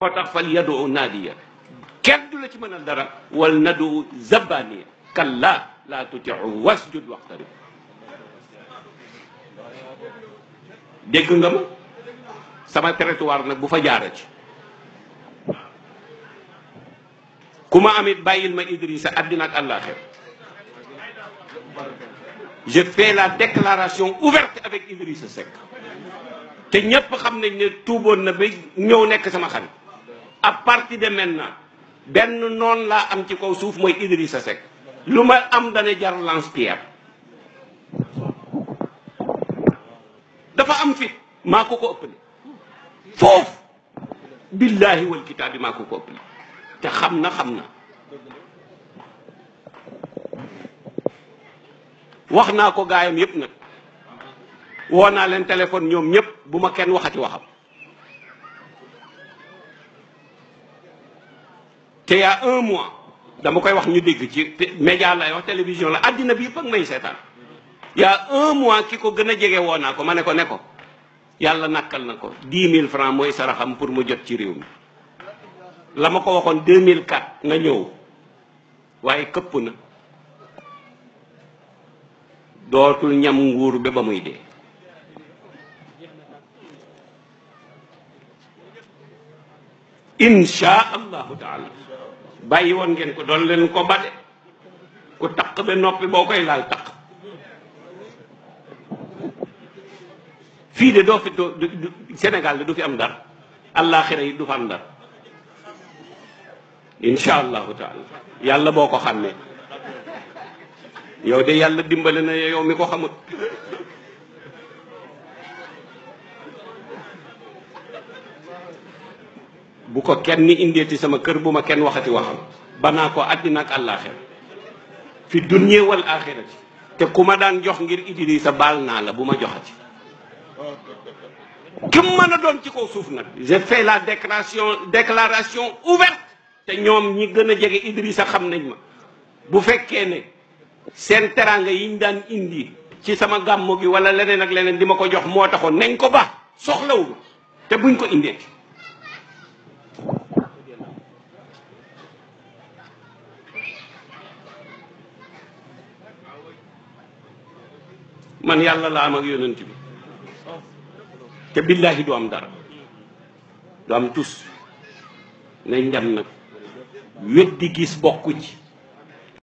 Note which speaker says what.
Speaker 1: moo tax fal yadu naadiya kenn du la ci mënal dara wal nadu zabaniya kalla laa tutiu wasjud waxtarib dégg nga ma sama territoire nag bu fa jaara ci ku ma amit bàyyil ma Idrissa àddina ak àllaaxir je fais la déclaration ouverte avec Idrissa Seck te ñépp xam nañ ne tuuboon na ba ñëw nekk sama xarit à partir de maintenant benn noon laa am ci kaw suuf mooy Idrissa Seck lu ma am dana jar lance-pierre dafa am fit maa ko ko ëppale foofu billahi wal kitaabi maa ko ko ëppale te xam na xam na wax naa ko gaayam yépp nag woo naa leen téléphone ñoom ñépp bu ma kenn waxati waxam te y a un mois dama koy wax ñu dégg ci média lay wax télévision la àddina bi yëpp ak may seetaan y a un mois ki ko gën a jege woo naa ko ma ne ko ne ko yàlla nakkal na ko dix mille francs mooy saraxam pour mu jot ci réew mi la ma ko waxoon 2004 nga ñëw waaye këpp na dootul ñam nguur ba ba muy dee insha allahu taala bàyyi woon ngeen ko doon leen ko bade ku taq ba noppi boo koy laal taq fii de doo fi doo Sénégal de du fi am dara àllaaxira yi du fa am dara insha allahu taala yàlla boo ko xàmmee yow de yàlla dimbale na yow mi ko xamut bu ko kenn indeeti sama kër bu ma kenn waxati waxam banaa ko àddina ak àllaaxira fi dunya wal axirati te ku ma daan jox ngir Idrissa baal naa la bu ma joxati kim mën a doon ci kaw suuf nag j'ai fait la déclaration déclaration ouverte te ñoom ñi gën a jege Idrissa xam nañ ma bu fekkee ne seen teranga yiñ daan indi ci sama gàmmu gi wala leneen ak leneen di ma ko jox moo taxoon nañ ko baax soxlawu ma te buñ ko indeeti man yàlla la am ak yonent bi te billahi du am dara du am tus nañ dem nag weddi gis bokku ci